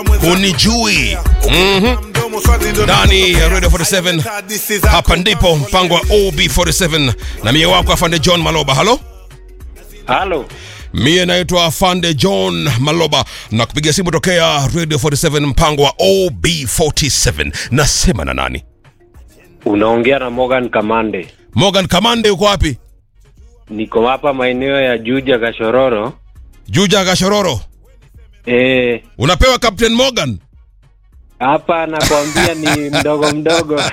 hunijui Mhm. ndani ya radio 47 hapa ndipo mpango wa ob47 na mie wako afande john maloba halo Halo, mie naitwa afande john maloba na kupiga simu tokea radio 47 mpango wa ob47 nasema na nani unaongea na Morgan Kamande. morgan kamande uko wapi Niko hapa maeneo ya Juja Kashororo. juja gashororo Eh, unapewa captain morgan hapa nakwambia ni mdogo mdogo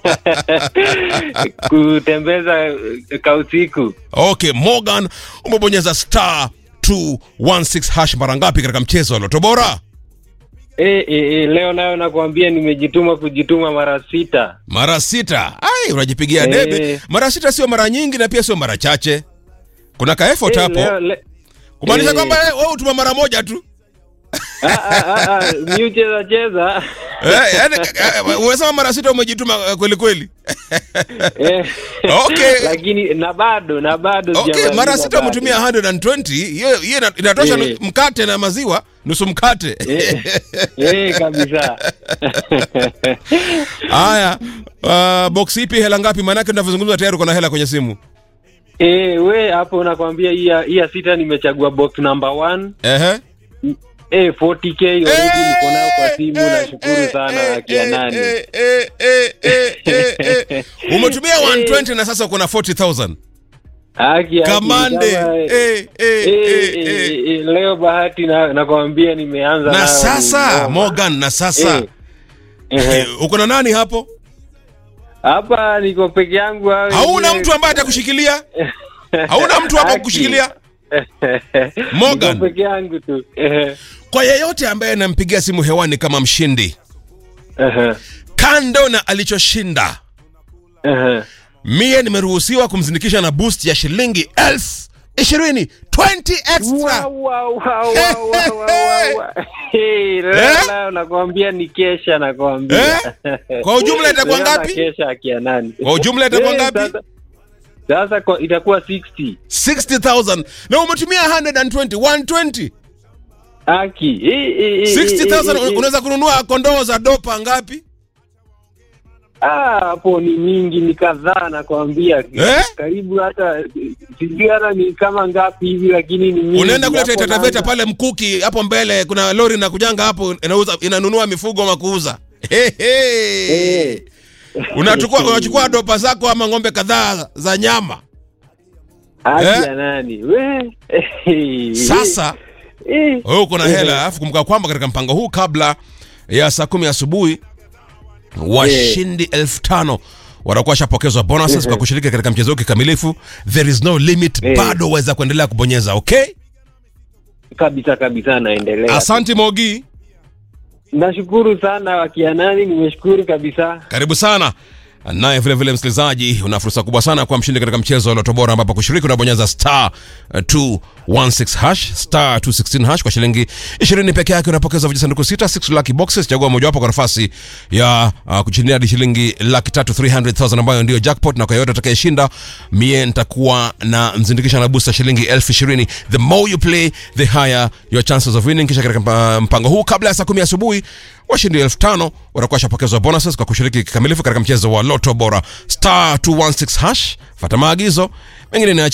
kutembeza eh, kausiku. okay morgan umebonyeza star 216 hash mara ngapi katika mchezo wa loto bora Eh, eh, eh, leo nayo nakwambia nimejituma kujituma mara sita. mara sita ai unajipigia Eh. debe mara sita sio mara nyingi na pia sio mara chache kuna ka effort Eh, hapo leo, le... kumaanisha eh. kwamba eh, wewe utuma mara moja tu ah, ah, ah, ah, mi ucheza cheza eh, yani, eh, umesema mara sita umejituma eh, kweli kweli eh, Okay. lakini na bado na bado okay sijamaliza mara sita bado. umetumia 120 hiyo hiyo ina- inatosha Eh. nu- mkate na maziwa nusu mkate Eh, eh, kabisa haya uh, box ipi hela ngapi maanake tunavyozungumza tayari uko na hela kwenye simu Eh, we hapo nakwambia hii ya- hii ya sita nimechagua box number one ehe eh, 40k already niko nayo kwa simu Eh, nashukuru eh, sana eh, akia eh, nani eh, eh, eh, eh, eh, eh. umetumia 120 na sasa uko na 40000 Haki, haki, kamande kama, eh, eh, eh, eh, eh, eh, eh. eh, leo bahati na nakwambia nimeanza na nayo sasa ngoma. morgan na sasa Eh, ehe. eh, uko na nani hapo hapa niko peke yangu hao hauna wengine- mtu ambaye atakushikilia hauna mtu hapo Haki. kukushikilia Morgan. niko peke yangu tu Ehe, kwa yeyote ambaye anampigia simu hewani kama mshindi ehe, kando na alichoshinda ehe. mie nimeruhusiwa kumzindikisha na boost ya shilingi elfu ishirini 20 extra Wow, wow, wow, wow, wow, wow, wow. Hey, leo- Eh? leo nakwambia ni kesha nakwambia Kwa ujumla itakuwa Leo ngapi? na kesha akia nani Kwa ujumla itakuwa Eh, ngapi? sasa- sasa kwa- itakuwa 60 60000 na umetumia 120 120 aki Eh, eh, eh, eh, 60000 eh, eh. unaweza kununua kondoo za dopa ngapi Ah, hapo ni mingi ni kadhaa nakwambia Eh? karibu hata sijui hata ni kama ngapi hivi lakini ni mingi unaenda kule Hapo Taita Taveta naanza- pale mkuki hapo mbele kuna lori na kujanga hapo inauza inanunua mifugo ama kuuza Hey, hey. Eh. unachukua unachukua dopa zako ama ng'ombe kadhaa za nyama Aki Eh? ya nani we Eh, sasa eh, wewe uko na Eh. hela alafu kumbuka kwamba katika mpango huu kabla ya saa kumi asubuhi washindi elfu tano watakuwa washapokezwa bonuses kwa kushiriki katika mchezo huu kikamilifu there is no limit Eh. bado waweza kuendelea kubonyeza okay kabisa kabisa naendelea asante mogi nashukuru sana wakia nani nimeshukuru kabisa karibu sana naye vile vile msikilizaji una fursa kubwa sana kwa mshindi katika mchezo wa loto bora ambapo kushiriki unabonyeza star uh, 216 hash star 216 hash kwa shilingi 20 peke yake unapokeza vijisanduku sita 6 lucky boxes chagua mojawapo kwa nafasi ya uh, kushindia hadi shilingi laki tatu 300000 ambayo ndio jackpot na kwa yoyote atakayeshinda mie nitakuwa na mzindikisha na booster shilingi elfu ishirini the more you play the higher your chances of winning kisha katika mpa- mpango huu kabla ya saa kumi asubuhi washindi elfu tano watakuwa washapokezwa bonuses kwa kushiriki kikamilifu katika mchezo wa loto bora star 216 hash fata maagizo mengine ni